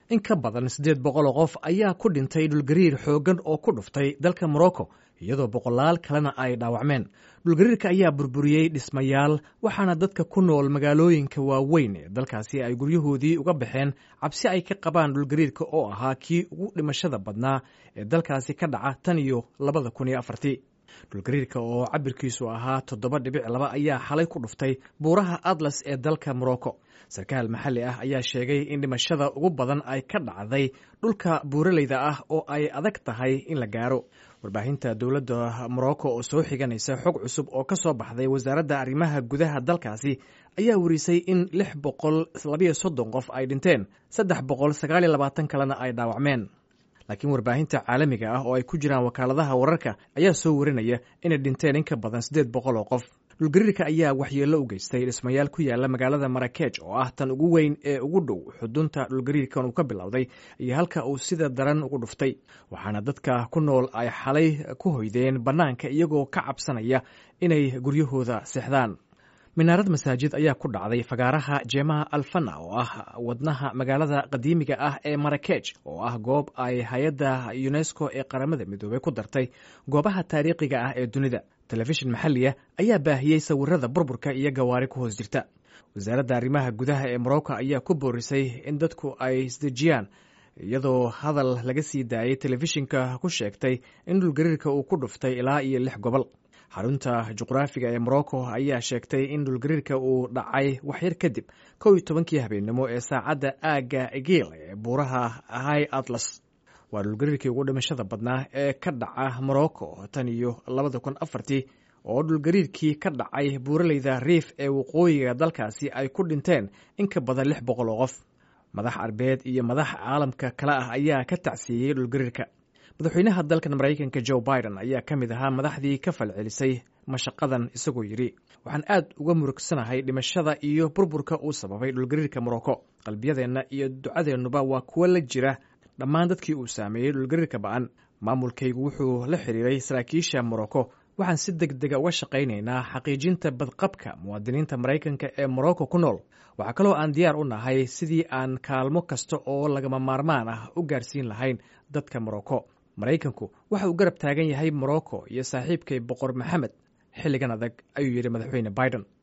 in ka badan siddeed boqoloo qof ayaa ku dhintay dhulgariir xooggan oo ku dhuftay dalka morocco iyadoo boqolaal kalena ay dhaawacmeen dhulgariirka ayaa burburiyey dhismayaal waxaana dadka ku nool magaalooyinka waaweyn ee dalkaasi ay guryahoodii uga baxeen cabsi ay ka qabaan dhulgariirka oo ahaa kii ugu dhimashada badnaa ee dalkaasi ka dhaca tan iyo labada kun iyo afartii dhulgariirka oo cabirkiisu ahaa toddoba dhibic laba ayaa xalay ku dhuftay buuraha atlas ee dalka morocco sarkaal maxalli ah ayaa sheegay in dhimashada ugu badan ay ka dhacday dhulka buuraleyda ah oo ay adag tahay in la gaaro warbaahinta dowladda morocco oo soo xiganaysa xog cusub oo ka soo baxday wasaaradda arrimaha gudaha dalkaasi ayaa warisay in lix boqol labayo soddon qof ay dhinteen saddex boqol sagaaliyo labaatan kalena ay dhaawacmeen laakiin warbaahinta caalamiga ah oo ay ku jiraan wakaaladaha wararka ayaa soo warinaya inay dhinteen in ka badan siddeed boqol oo qof dhulgariirka ayaa waxyeello u geystay dhismayaal ku yaala magaalada marakeej oo ah tan ugu weyn ee ugu dhow xudunta dhulgariirkan uu ka bilowday iyo halka uu sida daran ugu dhuftay waxaana dadka ku nool ay xalay ku hoydeen bannaanka iyagoo ka cabsanaya inay guryahooda seexdaan minaarad masaajid ayaa ku dhacday fagaaraha jeemaha alfana oo ah wadnaha magaalada qadiimiga ah ee marakeej oo ah goob ay hay-adda unesco ee qaramada midoobey ku dartay goobaha taariikhiga ah ee dunida telefishin maxalliya ayaa baahiyey sawirada burburka iyo gawaari ku hoos jirta wasaaradda arrimaha gudaha ee morocco ayaa ku boorisay in dadku ay isdejiyaan iyadoo hadal laga sii daayey telefishinka ku sheegtay in dhulgariirka uu ku dhuftay ilaa iyo lix gobol xarunta juqraafiga ee morocco ayaa sheegtay in dhulgariirka uu dhacay waxyar kadib kow iyo tobankii habeennimo ee saacadda aagga egil ee buuraha high atlas waa dhulgariirkii ugu dhimashada badnaa ee ka dhaca morocco tan iyo labada kun afartii oo dhulgariirkii ka dhacay buuraleyda riif ee waqooyiga dalkaasi ay ku dhinteen in ka badan lix boqol oo qof madax arbeed iyo madax caalamka kale ah ayaa ka tacsiiyey dhulgariirka madaxweynaha dalkan maraykanka joe biden ayaa ka mid ahaa madaxdii ka falcelisay mashaqadan isagoo yidhi waxaan aad uga murugsanahay dhimashada iyo burburka uu sababay dhulgariirka morocco qalbiyadeenna iyo ducadeennuba waa kuwo la jira dhammaan dadkii uu saameeyey dhulgariirka ba'an maamulkaygu wuxuu la xiriiray saraakiisha morocco waxaan si deg dega uga shaqaynaynaa xaqiijinta badqabka muwaadiniinta maraykanka ee morocco ku nool waxaa kaloo aan diyaar u nahay sidii aan kaalmo kasta oo lagama maarmaan ah u gaarsiin lahayn dadka morocco maraykanku waxa uu garab taagan yahay morocco iyo saaxiibkay boqor maxamed xilligan adag ayuu yidhi madaxweyne biden